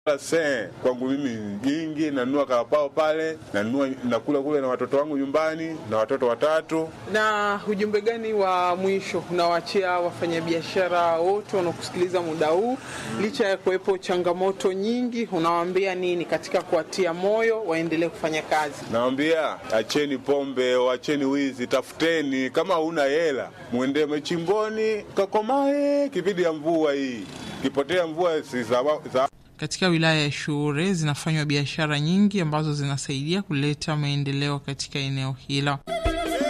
Se, kwangu mimi nyingi, nanunua karapao pale, nanunua nakula kule na watoto wangu nyumbani na watoto watatu. Na ujumbe gani wa mwisho unawaachia wafanyabiashara wote wanaokusikiliza muda huu, licha ya kuwepo changamoto nyingi, unawaambia nini katika kuwatia moyo waendelee kufanya kazi? Nawambia acheni pombe, acheni wizi, tafuteni. Kama huna hela, mwendee machimboni kakomae, kipindi ya mvua hii, kipotea mvua si za, za katika wilaya ya Shure zinafanywa biashara nyingi ambazo zinasaidia kuleta maendeleo katika eneo hilo.